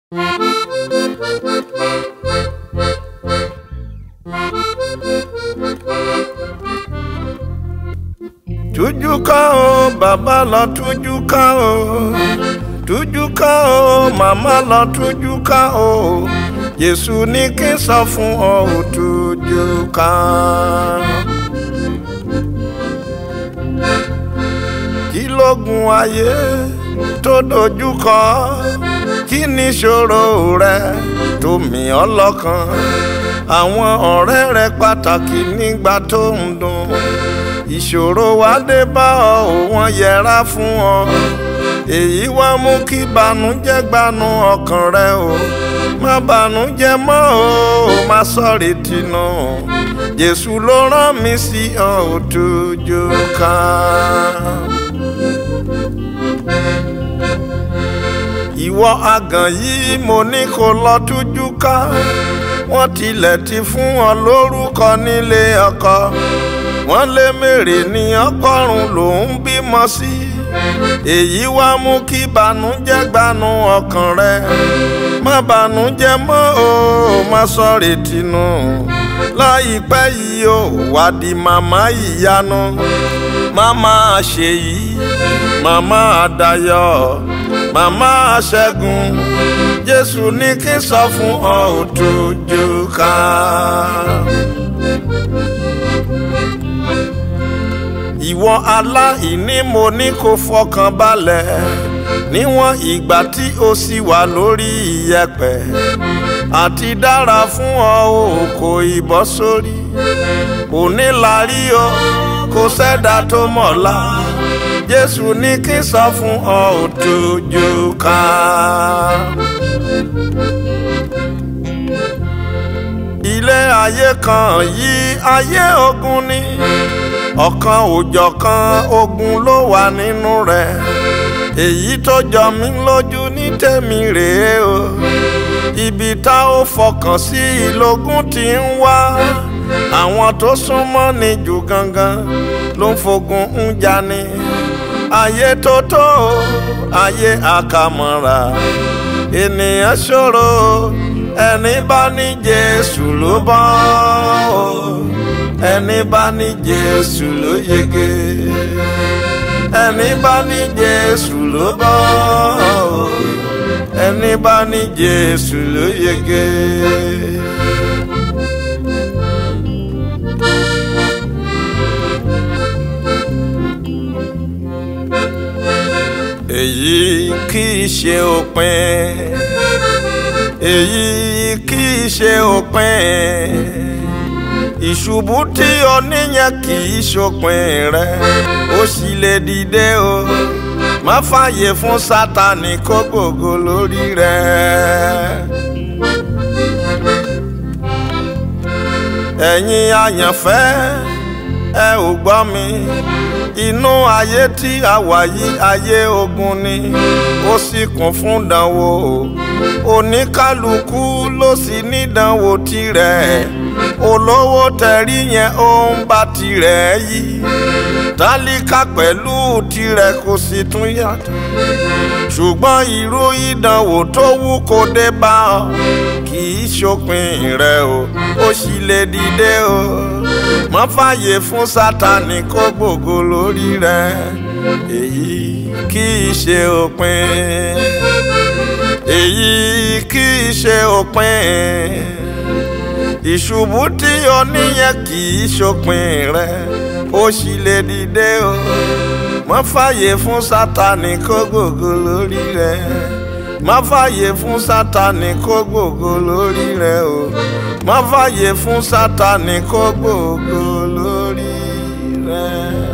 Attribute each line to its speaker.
Speaker 1: tújú ká o bàbá lọ tújú ká o tújú ká o màmá lọ tújú ká o Jésù ní kí n sọ fún ọ ò tújú ká. kí lógun ayé tó dojú kọ kí ni ìṣòro rẹ tó mì ọ́ lọ́kàn àwọn ọ̀rẹ́ rẹ pàtàkì nígbà tó ń dùn ìṣòro wá dé bá ọ ò wọ́n yẹra fún ọ èyí wá mú kí banújẹ́ gbanú ọkàn rẹ o má banújẹ́ mọ́ o má sọ̀rì tìǹù Jésù ló rán mi sí ọ ò tújú ká. ìwọ àgàn yìí mo ní kó lọ tújú ká wọ́n tilẹ̀ ti fún ọ lórúkọ nílé ọkọ wọ́n lé mèrè ní ọgọ́rùn lòún bímọ sí èyí wá mú kí banújẹ́ gbanú ọkàn rẹ má banújẹ́ mọ́ o má sọ̀rè tìǹù láìpẹ́ yìí ó wá di màmá ìyanu màmá ṣèyí màmá àdàyọ̀ màmá ṣẹ́gun jésù ní kí n sọ fún ọ ò tójú ká. ìwọ aláìní mo ní kó fọkàn balẹ̀ níwọ̀n ìgbà tí o sì wà lórí iyẹ̀pẹ̀ àti dára fún ọ ò kò ìbọ́ sórí òní la rí o kò sẹ́dá tó mọ̀lá jésù ní kí n sọ fún ọ ò tójú ká. ilé ayé kan yìí ayé ogun ni ọ̀kan òjọ̀kan ogun ló wà nínú rẹ̀ èyí tó jọ mí lójú ní tèmi rèé o ibi tá ó fọkàn sí ìlógún tí ń wá àwọn tó súnmọ́ ni jù gangan ló ń fogun ń jani ayé tó tó ayé àkàmọ́ra ènìyàn ṣòro ẹni bá ní Jésù ló bọ́ ẹni bá ní Jésù ló yege ẹni bá ní Jésù ló bọ́ ẹni bá ní Jésù ló yege. èyí kì í ṣe òpin èyí kì í ṣe òpin ìṣubú tí o níyẹn kì í ṣòpin rẹ ó sì lè dìde o má fààyè fún Sátánì kó gbògo lórí rẹ. ẹ̀yin àyànfẹ́ ẹ ò gbọ́ mi inú ayé tí a wà yìí ayé ogun ni ó sì kún fún dánwò oníkálukú ló sì nídánwò tirẹ̀ olówó tẹ̀rí yẹn ó ń bá tirẹ̀ yí tálíkà pẹ̀lú tirẹ̀ kò sì tún yàtọ̀ ṣùgbọ́n irú ìdánwò tó wù kó dé bá ọ kì í ṣòpin rẹ o ó sì lè dìde o má fààyè fún Sátánì kó gbògo lórí rẹ èyí kì í ṣe òpin èyí kì í ṣe òpin ìṣubú tí o níyẹn kì í ṣòpin rẹ ó sì lè dìde o má fààyè fún Sátánì kó gbògo lórí rẹ má fààyè fún Sátánì kó gbògo lórí rẹ o má fààyè fún Sátánì kó gbògo lórí rẹ.